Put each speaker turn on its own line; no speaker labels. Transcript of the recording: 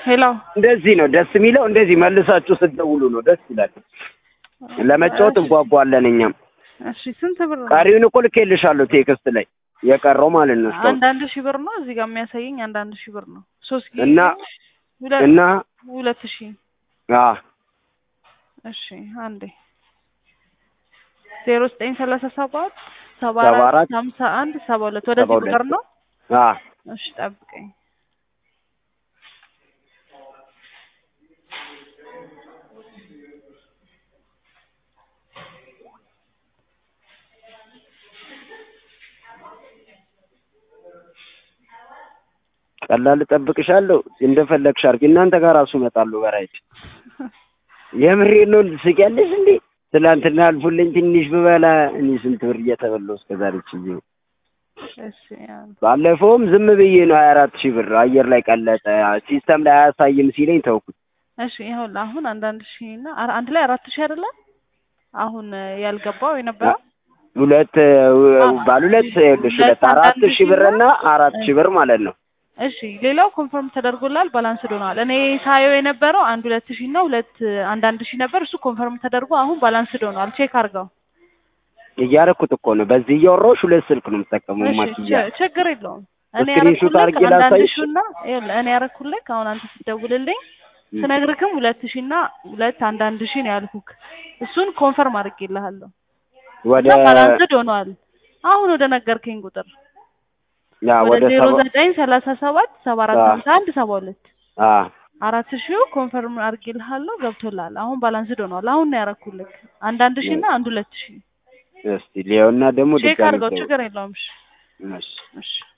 ሄሎ
እንደዚህ ነው ደስ የሚለው። እንደዚህ መልሳችሁ ስትደውሉ ነው ደስ ይላል። ለመጫወት እንጓጓለን እኛም።
እሺ ስንት ብር ነው?
ቀሪውን እኮ ልኬልሻለሁ ቴክስት ላይ የቀረው ማለት ነው እስካሁን
አንዳንድ ሺህ ብር ነው እዚህ ጋር የሚያሳየኝ አንዳንድ ሺህ ብር ነው። ሶስት ጊዜ
እና
ሁለት
እና
ሁለት ሺህ
አ
እሺ አንዴ ዜሮ ዘጠኝ ሰላሳ ሰባት ሰባ
ሰባ
አራት
አራት
ሀምሳ አንድ ሰባ ሁለት ወደዚህ
ሰባ ሁለት
ቁጥር ነው።
አ
እሺ ጠብቀኝ።
ቀላል እጠብቅሻለሁ። እንደፈለግሽ አድርጊ። እናንተ ጋር ራሱ እመጣለሁ በራይድ የምሬን ነው። ትስቂያለሽ እንዴ? ትላንትና አልፎልኝ ትንሽ ብበላ እኔ ስንት ብር እየተበላሁ እስከ ዛሬ ችዬ
እሺ ያን
ባለፈውም ዝም ብዬ ነው ሀያ አራት ሺህ ብር አየር ላይ ቀለጠ። ሲስተም ላይ አያሳይም ሲለኝ ተውኩት።
እሺ ይኸውልህ አሁን አንዳንድ ሺህ እና አራ- አንድ ላይ አራት ሺህ አይደለ? አሁን እ, ያልገባው የነበረው
ሁለት ባለ ሁለት ይኸውልሽ ሁለት አራት ሺህ ብር እና አራት ሺህ ብር ማለት ነው።
እሺ ሌላው ኮንፈርም ተደርጎላል፣ ባላንስ ሆኗል። እኔ ሳየው የነበረው አንድ ሁለት ሺህ እና ሁለት አንዳንድ ሺህ ነበር። እሱ ኮንፈርም ተደርጎ አሁን ባላንስ ሆኗል። ቼክ አድርገው።
እያረኩት እኮ ነው። በዚህ እያወራሁሽ ሁለት ስልክ ነው የምጠቀመው
እሺ
ማክያ
ች- ችግር የለውም። እኔ
ስክሪንሾት አድርጌ
ያረኩልህ አንዳንድ
ላሳይሽ?
ሺህ እና ይኸውልህ እኔ ያረኩልህ አሁን አንተ ስትደውልልኝ ስነግርክም ሁለት ሺህ እና ሁለት አንዳንድ ሺህ ነው ያልኩክ። እሱን ኮንፈርም አድርጌልሃለሁ።
ወደ
እና ባላንስድ ሆኗል። አሁን ወደ ነገርከኝ ቁጥር
ያ
ወደ
ወደ
ዜሮ
ሰባ
ዘጠኝ ሰላሳ ሰባት ሰባ አራት
አዎ።
ሀምሳ አንድ ሰባ ሁለት
አ
አራት ሺው ኮንፈርም አድርጌልሃለሁ ገብቶልሃል። አሁን ባላንስድ ሆኗል። አሁን ነው ያረኩልህ አንዳንድ ሺህ እና አንድ ሁለት ሺህ
እስቲ ሊዮና ደግሞ
ቼክ
ድጋሚ
አድርገው።
ደውል።
ችግር የለውም። እሺ
እሺ
እሺ